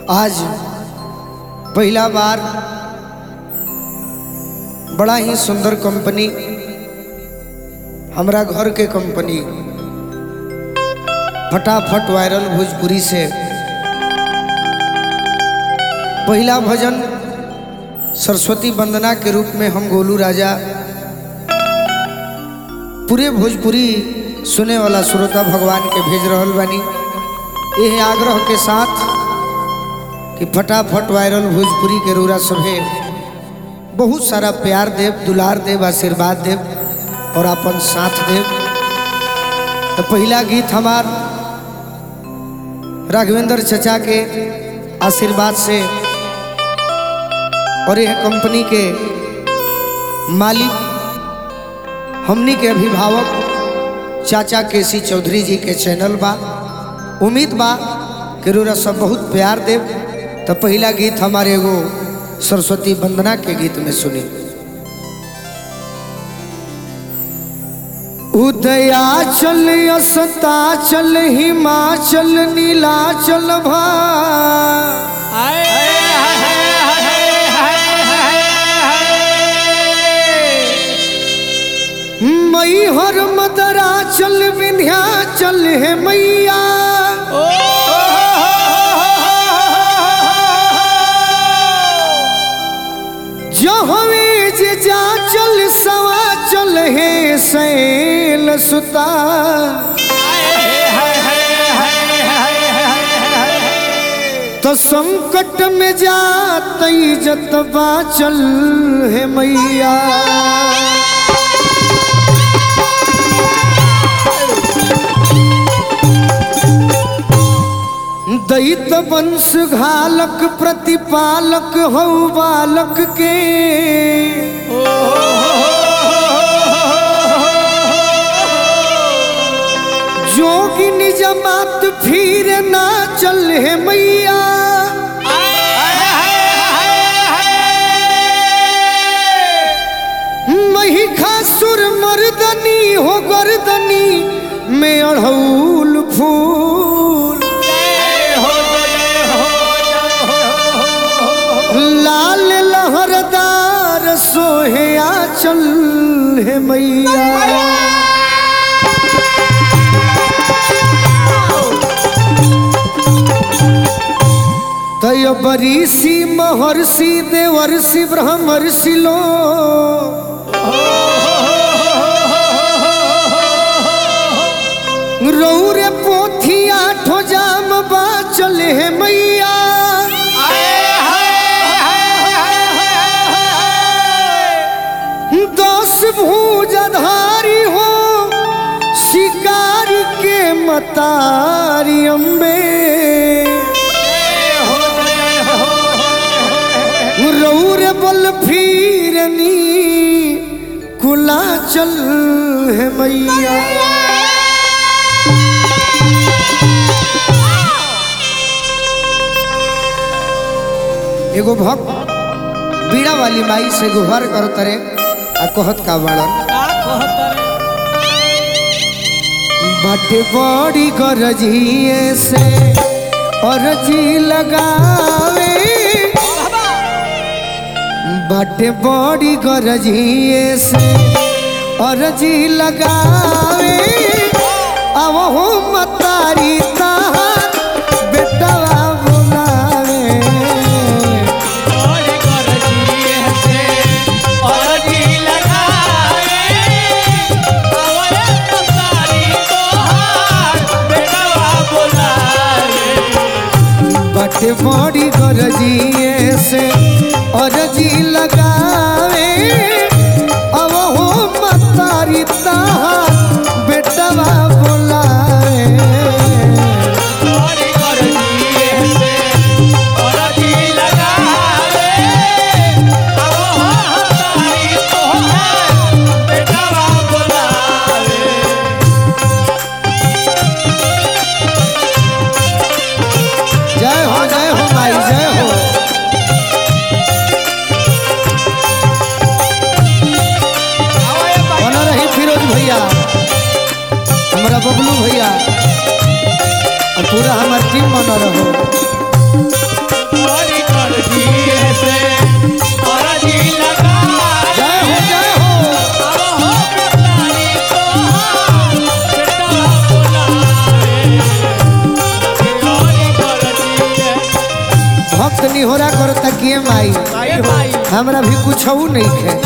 आज पहला बार बड़ा ही सुंदर कंपनी हमरा घर के कंपनी फटाफट वायरल भोजपुरी से पहला भजन सरस्वती वंदना के रूप में हम गोलू राजा पूरे भोजपुरी सुने वाला श्रोता भगवान के भेज रहल बानी यह आग्रह के साथ कि फटाफट वायरल भोजपुरी के रूरा सभे बहुत सारा प्यार देव दुलार देव आशीर्वाद देव और अपन साथ देव तो पहला गीत हमार राघवेंद्र चचा के आशीर्वाद से और यह कंपनी के मालिक हमनी के अभिभावक चाचा केसी चौधरी जी के चैनल बा उम्मीद बा कि रोरा सब बहुत प्यार देव तो पहला गीत हमारे एगो सरस्वती वंदना के गीत में सुनी उदयाचल अस्ताचल हिमाचल नीलाचल भा मई हर मदरा चल विंध्या चल है मैया जहवे जे जा चल सवा चल है सैल सुता तो संकट में जात जतबा चल है मैया दैत वंश घालक प्रतिपालक हौ बालक के जोगिन जमात फिर ना चल है मैया महिषासुर मर्दनी हो गर्दनी में अड़हूल फूल लाल लहरदार सोहे आचल है मैया तय बरीसी महर्षि देवर्षि ब्रह्मर्षि लो रौरे पोथिया ठोजाम बाचल है मैया दस भूजधारी हो शिकार के मतारी अम्बे रौर बल फिरनी कुला चल है मैया एगो भक्त बीड़ा वाली माई से गुहार कर तरे आ कहत का बाड़न बाटे बड़ी गरजिए से अरजी लगावे बाटे बड़ी गरजिए से अरजी लगावे अब हो मतारी तार बेटवा बुलावे बाटे बड़ी गरजिए से अरजी लगावे अब हो मतारी तार बेटवा बुलावे जय हो जय हो माई जय हो बना रही फिरोज भैया हमारा बबलू भैया और पूरा हमार टीम बना रहो जय हो जय हो भक्त निहोरा करता किए माई हमरा भी कुछ नहीं है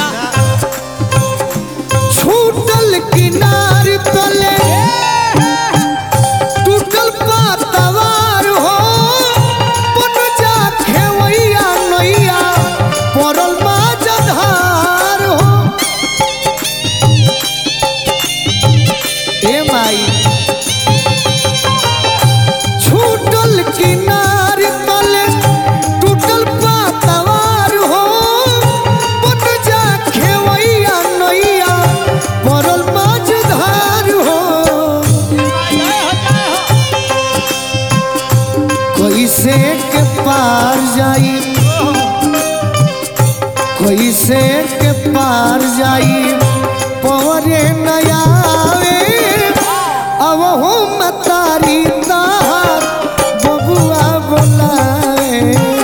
छूटल किनार तले टूटल पातवार हो पन जा खेवैया नैया पड़ल माझधार हो ए माई छूटल किनार तले टूटल पातवार हो पन जा खेवैया नैया पड़ल माझधार हो कैसे के पार जाई कैसे के पार जाई पवरे नयावे अब हो मतारी तार बबुआ बोलावे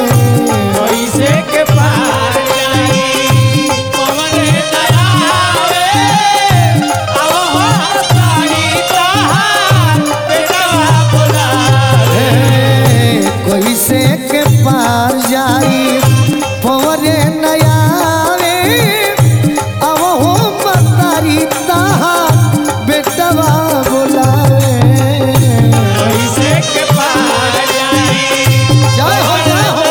हे, कैसे के पार जाई पवरे नयावे अब हो मतारी तार बेटवा बोलावे जय हो जय हो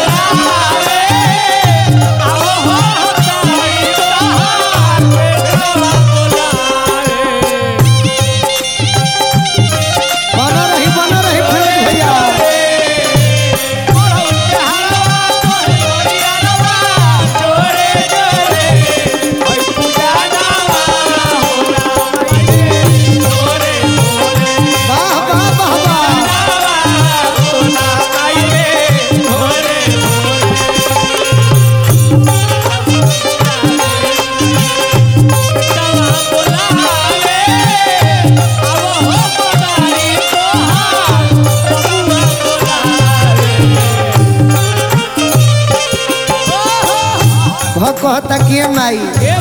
बना रही बना रही फिरोज भैया वाह वाह वाह वाह भ कहता कि माई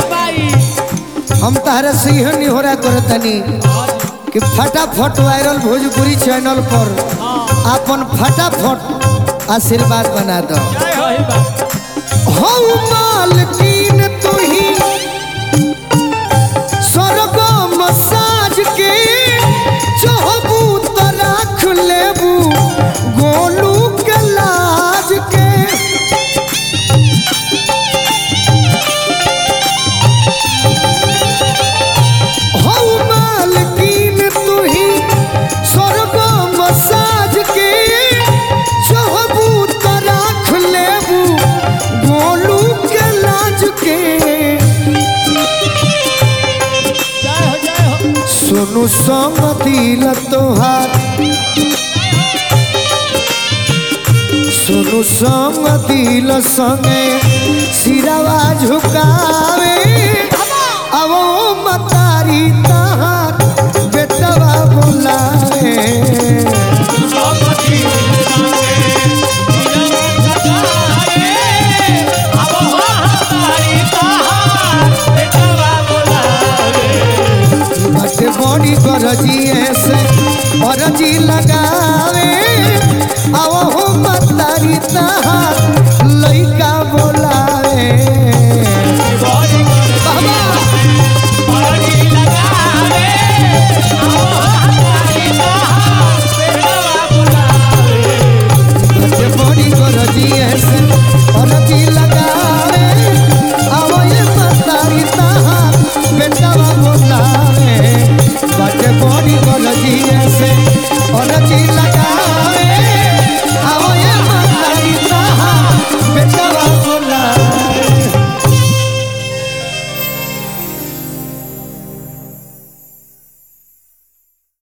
हम तहरा से यह निहोरा करतनी कि फटाफट वायरल भोजपुरी चैनल पर अपन फटाफट आशीर्वाद बना दो हऊ मालकीन तू ही स्वर्ग मसाज के चाहबू तो राख लेबू गोलू के लाज के हऊ मालकीन तू ही स्वर्ग मसाज के चाहबू तो राख लेबू गोलू के लाज के सुनु संग दिल तोहार सुनु संग दिल संगे सिरवा झुकावे अब ओ मतारी तहार बेटवा बुलावे बटे बड़ी गरजिए से गरजी लगावे अब ओ मतारी तहार